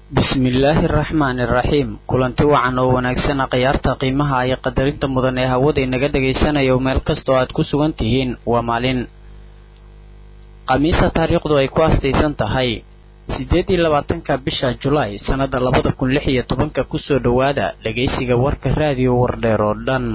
bismillaahi araxmaani iraxiim kulanti wacan oo wanaagsana khiyaarta qiimaha iyo qadarinta mudan ee hawada inaga dhagaysanayo meel kastoo aad ku sugan tihiin waa maalin khamiisa taariikhdu ay ku astaysan tahay siddeed iyo labaatanka bisha julaay sannada labada kun lix iyo tobanka kusoo dhowaada dhagaysiga warka raadiyo wardheer oo dhan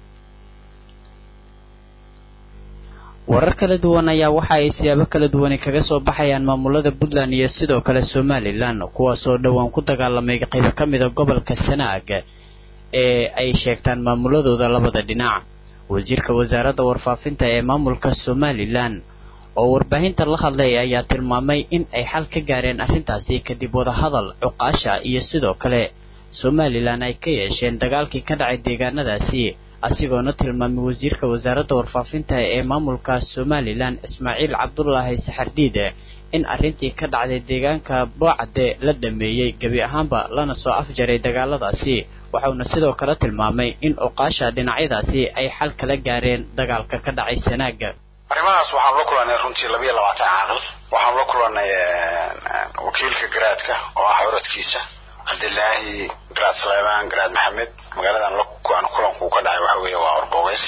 warar kala duwan ayaa waxa ay siyaabo kala duwani kaga soo baxayaan maamulada puntland iyo sidoo kale somalilan kuwaasoo dhowaan ku dagaalamay qaybo ka mida gobolka sanaag ee ay sheegtaan maamuladooda labada dhinac wasiirka wasaaradda warfaafinta ee maamulka somalilan oo warbaahinta la hadlay ayaa tilmaamay in ay xal ka gaareen arrintaasi kadib wadahadal cuqaasha iyo sidoo kale somalilan ay ka yeesheen dagaalkii ka dhacay deegaanadaasi asigoona tilmaamay wasiirka wasaaradda warfaafinta ee maamulka somalilan ismaaciil cabdulaahi saxardiide in arrintii ka dhacday deegaanka boocade la dhameeyey gebi ahaanba lana soo afjaray dagaaladaasi waxauna sidoo kale tilmaamay in oqaasha dhinacyadaasi ay xal kala gaareen dagaalka ka dhacay sanaaga arrimahaas waxaan la kulanay runtii labiiyo labaatan caaqil waxaan la kulanay wakiilka garaadka oo ah curadkiisa cabdilaahi garaad saleymaan garaad maxamed magaaladan aan kulanku ka dhacay waxa weeye waa orbogeys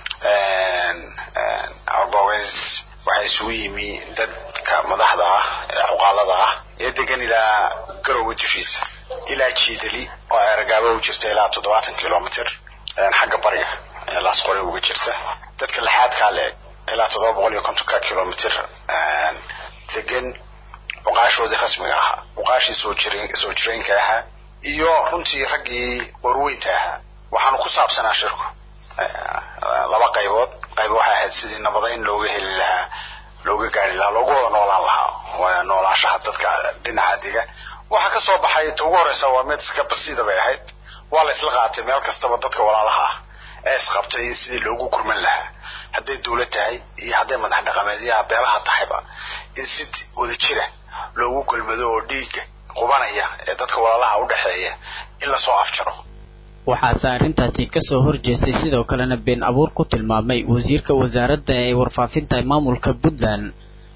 orbogeys waxaa isugu yimi dadka madaxda ah ee cuqaalada ah ee degan ilaa garowga dushiisa ilaa jiidali oo eragaabo u jirta ilaa toddobaatan kilomitr xagga bariga ee laasqore uga jirta dadka lixaadkaa leeg ilaa toddoba boqol iyo kontonka kilomitr degan cuqaashoodii rasmiga ahaa cuqaashii soo jir soo jireenka ahaa iyo runtii raggii warweynta ahaa waxaanu ku saabsanaa shirku laba qaybood qayb waxay ahayd sidii nabadayn looga heli lahaa looga gaari lahaa loogu wada noolaan lahaa noolaashaha dadka dhinaca diga waxa ka soo baxay ta ugu horeysa waa mid iska basiida bay ahayd waa la isla qaatay meel kastaba dadka walaalaha ah ee isqabtay sidii loogu kurman lahaa hadday dawlad tahay iyo hadday madax dhaqameedyaha beelaha tahayba in si wada jira loogu gulmado oo dhiigga qubanaya ee dadka walaalaha u dhexeeya in lasoo afjaro waxaase arrintaasi kasoo horjeestay sidoo kalena been abuur ku tilmaamay wasiirka wasaaradda ee warfaafinta maamulka puntland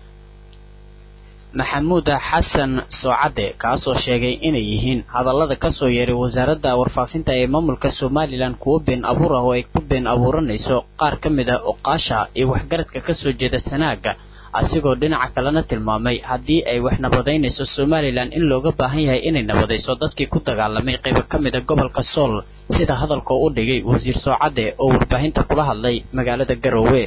maxamuud xasan soocadde kaasoo sheegay inay yihiin hadallada kasoo yeeray wasaaradda warfaafinta ee maamulka somalilan kuwo been abuur ah oo ay ku been abuuranayso qaar ka mid a oqaasha iyo waxgaradka kasoo jeeda sanaaga asigoo dhinaca kalena tilmaamay haddii ay wax nabadaynayso somalilan in looga baahan yahay inay nabadayso dadkii ku dagaalamay qaybo ka mid a gobolka sool sida hadalkoo u dhigay wasiir soocadde oo warbaahinta kula hadlay magaalada garoowe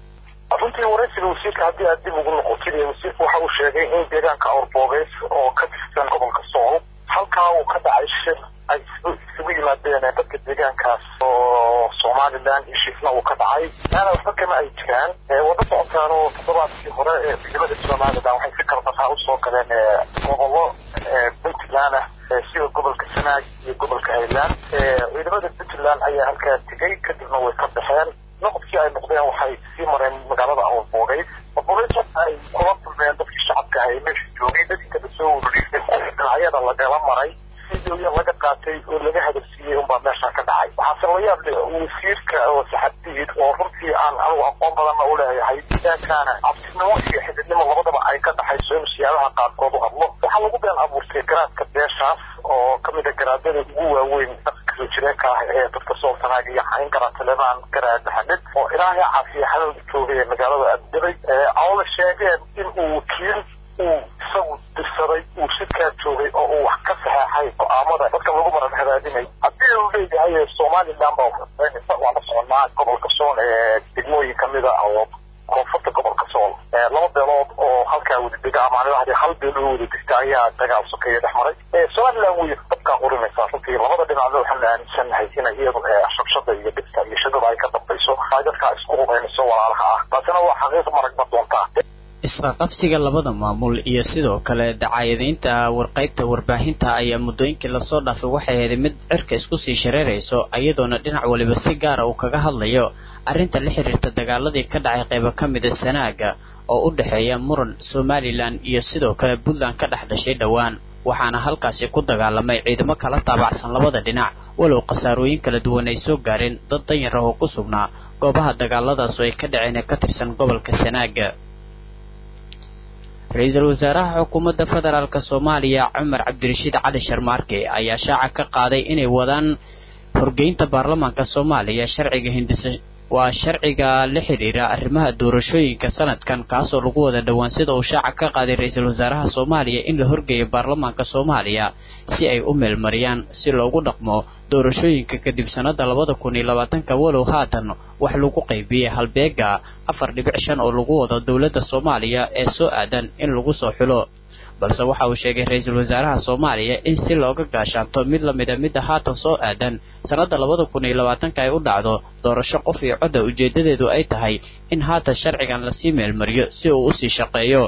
runtii waraysiga wasiirka haddii aad dib ugu noqotid wasiirku waxa uu sheegay in deegaanka awrboogeys oo ka tirsan gobolka sool halkaa uu ka dhacay shir ay isugu yimaadeen dadka deegaankaas oo somalilan iyo shiifna uu ka dhacay maana waxba kama ay jiraan wada socotaan oo toddobaadkii hore ee ciidamada somalilan waxay si karbataa usoo galeen gobollo puntland ah sida gobolka sanaag iyo gobolka highland ciidamada puntland ayaa halkaa tegey kadibna way ka baxeen noqodkii ay noqdeen waxay sii mareen magaalada awrboogeys awrboogeys waxa ay kula kulmeen dadkii shacabka ahay meesha joogay dadkii kada soo ururiyay dhinacyada lagala maray sidooya laga qaatay oo laga hadalsiiyey unbaa meesha ka dhacay waxaase la yaab leh wasiirka oo saxadiid oo runtii aan anigu aqoon badanna u leeyahay deegaankaana cabsinimo iyo xididnimo labadaba ay ka dhaxayso inuu siyaabaha qaarkood u hadlo waxaa lagu been abuurtay garaadka beeshaas oo kamid a garaadada ugu waaweyn soo jireenka ah ee dadka sooltanaag iyo xayn garaad taleebaan garaad maxamed oo ilaahay caafiya xalowda joogay ee magaalada abdabay oo la sheegeen in uu wakiil uu isagu dirsaday uu sidkaa joogay oo uu wax ka saxeexay go-aamada dadka lagu maran hadaadinay haddii uu leeyahay somalilan baa waxuseynaysa waa la soconaa gobolka sool ee degmooyin kamida oo koonfurta gobolka sool laba beelood oo halkaa wada dega ama anidahdi hal beel oo wada degta ayaa dagaal sokeeya dhex maray somalilan way dabkaa qurinaysaa runtii labada dhinacna waxaanu aaminsanahay inay iyadu shabshada iyo dhibka iyo shadada ay ka dambayso ay dadkaa isku hubaynayso walaalaha ah taasina waa xaqiiq maragma doontaa isqaqabsiga labada maamul iyo sidoo kale dacaayadaynta warqaybta warbaahinta ayaa muddooyinkii lasoo dhaafay waxay ahayd mid cirka isku sii shareerayso iyadoona dhinac waliba si gaara uu kaga hadlayo arrinta la xiriirta dagaaladii ka dhacay qaybo ka mida sanaaga oo u dhexeeya muran somalilan iyo sidoo kale puntland ka dhex dhashay dhowaan waxaana halkaasi ku dagaalamay ciidamo kala taabacsan labada dhinac walow khasaarooyin kala duwan ay soo gaareen dad danyar ah oo ku sugnaa goobaha dagaaladaas oo ay ka dhaceen ee ka tirsan gobolka sanaaga ra-iisul wasaaraha xukuumadda federaalk soomaaliya cumar cabdirashiid cali sharmaarke ayaa shaaca ka qaaday inay wadaan horgeynta baarlamaanka soomaaliya sharciga hindisa waa sharciga la xidhiira arrimaha doorashooyinka sanadkan kaasoo lagu wada dhowaan sida uu shaaca ka qaaday ra-iisul wasaaraha soomaaliya in la horgeeyo baarlamaanka soomaaliya si ay u meelmariyaan si loogu dhaqmo doorashooyinka kadib sannada labada kun iyo labaatanka walow haatan wax lagu qaybiyey halbeega afar dhibic shan oo lagu wado dowladda soomaaliya ee soo aadan in lagu soo xulo balse waxa uu sheegay ra-iisul wasaaraha soomaaliya in si looga gaashaanto mid lamida midda haatan soo aadan sannada labada kun iyo labaatanka ay u dhacdo doorasho qof iyo codda ujeedadeedu ay tahay in haatan sharcigan lasii meelmariyo si uu usii shaqeeyo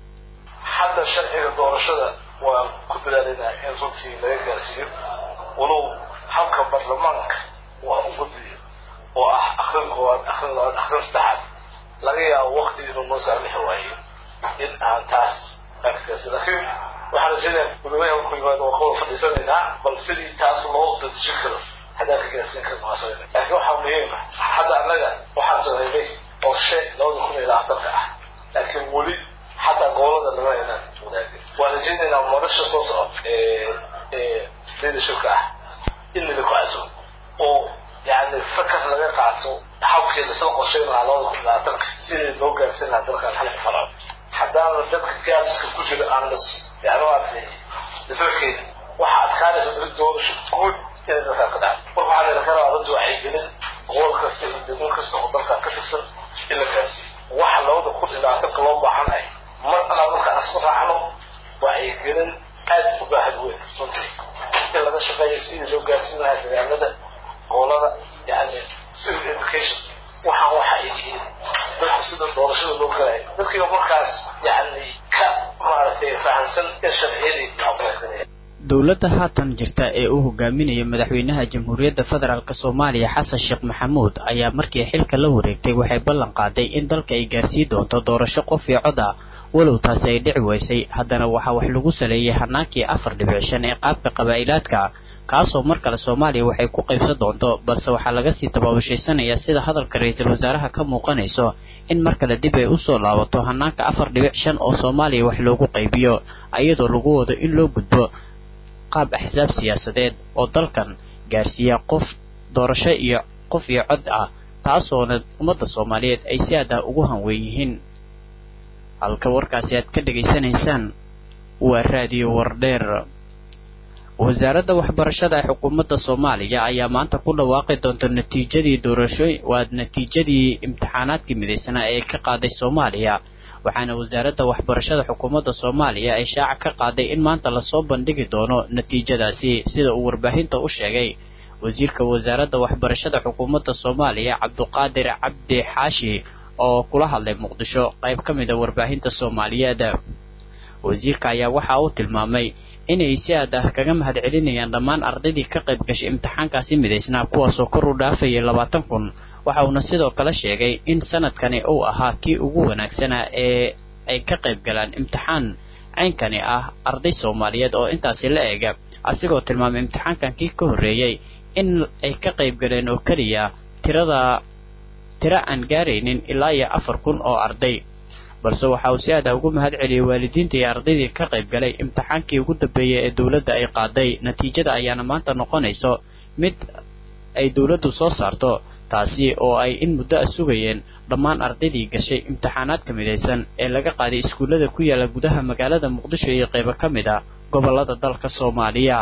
hadda sharciga doorashada waan ku dadaalinaa in runtii laga gaarsiiyo walow habka baarlamaanka waa u gudbiyo oo ah akrin koowaad akrin labaad akrin saddexaad laga yaabo waqti inuu noo saamixi waayo in aan taas laakiin waxaan rajaynayaa gudoomiyaha markuu yimaado waa kawada fadhiisanaynaa bal sidii taas loo dadejin karo haddaan ka gaarsiin karno waa samayna laakiin waxaa muhiim ah hadda annaga waxaan sameynay qorshe labada kun iyo labaatanka ah laakiin weli xataa gobolada lama aynaan wadaagin waan rajaynaynaa madasha soo socota ee ee leadershipka ah in lagu casumo oo yani fakar laga qaato habkii lasoo qorshayn lahaa labada kun iyo labaatanka sidii loo gaarsiin lahaa dalkan xalka farco haddaana dadka gaabska ku jira aan las yani maaragtay isarkeeda waxa adkaanaysa dad doorasho guud inay dalkan ka dhacdo marka waxaa layna ka rabaa dad wacyigelin gobol kasta iyo degmo kasta oo dalkan ka tirsan in la gaarsiiyo waxa labada kun iyo labaatanka loo baahanay mar alaa markaan isku raacno wacyigelin aad u baahan weyn runtii in laga shaqeeyo sidii loo gaarsiin lahaa deegaanada gobolada yani civil education waxaan waxa ay yihiin dadku sida doorashada loo galay dadkiiba markaas yani ka maaragtay fahamsan in sharciyadii aqoonsanaya dowladda haatan jirta ee uu hogaaminaya madaxweynaha jamhuuriyadda federaalk soomaaliya xasan sheekh maxamuud ayaa markii xilka la wareegtay waxay ballan qaaday in dalka ay gaarsii doonto doorasho qof iyo cod ah walow taasi ay dhici weysay haddana waxaa wax lagu saleeyay hanaankii afar dhibic shan ee qaabka qabaa'ilaadka kaasoo mar kale soomaaliya waxay ku qaybsan doonto balse waxaa laga sii tabaabashaysanaya sida hadalka ra-iisul wasaaraha ka muuqanayso in mar kale dib ay usoo laabato hanaanka afar dhibic shan oo soomaaliya wax loogu qaybiyo iyadoo lagu wado in loo gudbo qaab axsaab siyaasadeed oo dalkan gaarsiiya qof doorasho iyo qof iyo cod ah taasoona ummadda soomaaliyeed ay si aad ah ugu hanweyn yihiin halka warkaasi aad ka dhegaysanaysaan waa raadiyo wardheer wasaaradda waxbarashada ee xukuumadda soomaaliya ayaa maanta ku dhawaaqi doonta natiijadii doorashooy waa natiijadii imtixaanaadkii midaysanaa ee ka qaaday soomaaliya waxaana wasaaradda waxbarashada xukuumadda soomaaliya ay shaaca ka qaaday in maanta lasoo bandhigi doono natiijadaasi sida uu warbaahinta u sheegay wasiirka wasaaradda waxbarashada xukuumadda soomaaliya cabduqaadir cabdi xaashi oo kula hadlay muqdisho qayb ka mid a warbaahinta soomaaliyeed wasiirka ayaa waxa uu tilmaamay inay si aad ah kaga mahad celinayaan dhammaan ardaydii ka qayb gashay imtixaankaasi midaysnaa kuwaasoo kor u dhaafayay labaatan kun waxa uuna sidoo kale sheegay in sanadkani uu ahaa kii ugu wanaagsanaa ee ay ka qayb galaan imtixaan caynkani ah arday soomaaliyeed oo intaasi la eega asigoo tilmaamay imtixaankan kii ka horreeyey in ay ka qayb galeen oo keliya tirada tiro aan gaaraynin ilaa iyo afar kun oo arday balse waxa uu si aad ah ugu mahad celiyey waalidiinta iyo ardaydii ka qayb galay imtixaankii ugu dambeeyey ee dowladda ay qaaday natiijada ayaana maanta noqonayso mid ay dowladdu soo saarto taasi oo ay in muddo a sugayeen dhammaan ardaydii gashay imtixaanaadka midaysan ee laga qaaday iskuullada ku yaala gudaha magaalada muqdisho iyo qaybo ka mid a gobollada dalka soomaaliya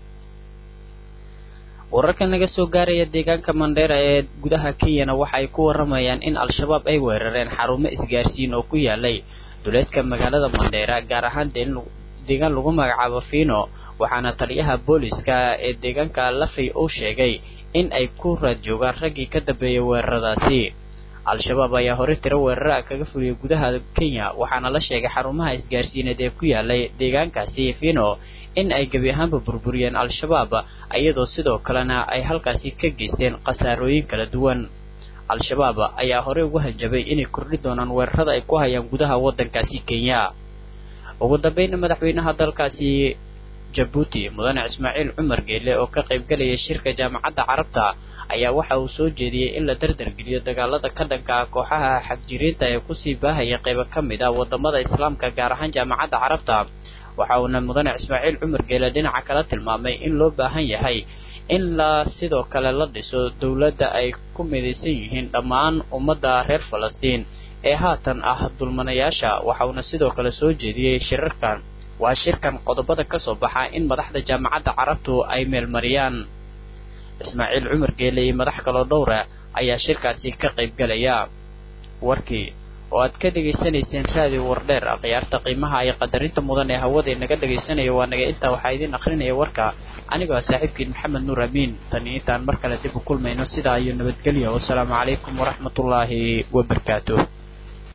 wararkan laga soo gaaraya deegaanka mandheera ee gudaha kenyana waxa ay ku waramayaan in al-shabaab ay weerareen xarumo isgaarsiin oo ku yaalay duleedka magaalada mandheera gaar ahaan deegaan lagu magacaabo fino waxaana taliyaha booliska ee deegaanka lafay uu sheegay in ay ku raad joogaan raggii ka dambeeyay weeraradaasi al-shabaab ayaa hore tiro weerara kaga fuliyay gudaha kenya waxaana la sheegay xarumaha isgaarsiineed ee ku yaalay deegaankaasi fino in ay gebi ahaanba burburiyeen al-shabaab iyadoo sidoo kalena ay halkaasi ka geysteen khasaarooyin kala duwan al-shabaab ayaa horey ugu hanjabay inay kordhi doonaan weerarada ay ku hayaan gudaha waddankaasi kenya ugu dambayna madaxweynaha dalkaasi jabuuti mudane ismaaciil cumar geele oo ka qaybgalaya shirka jaamacadda carabta ayaa waxa uu soo jeediyey in la dardargeliyo dagaalada ka dhanka ah kooxaha xagjiriinta ee kusii baahaya qaybo ka mid ah wadamada islaamka gaar ahaan jaamacadda carabta waxa uuna mudane ismaaciil cumar geele dhinaca kala tilmaamay in loo baahan yahay in la sidoo kale la dhiso dowladda ay ku midaysan yihiin dhammaan ummadda reer falastiin ee haatan ah dulmanayaasha waxa uuna sidoo kale soo jeediyey shirarkan waa shirkan qodobada ka soo baxa in madaxda jaamacadda carabtu ay meelmariyaan ismaaciil cumar geele iyo madax kaloo dhowra ayaa shirkaasi ka qaybgalaya warkii oo aad ka dhegaysanayseen raadiyo wardheer akhyaarta qiimaha iyo qadarinta mudan ee hawada naga dhegaysanaya waa naga intaa waxaa idiin akrinaya warka anigoo ah saaxiibkiin maxamed nuur amiin tan iyo intaan mar kale dib u kulmayno sidaa iyo nabadgelya wasalaamu calaykum waraxmatullaahi wabarakaatuh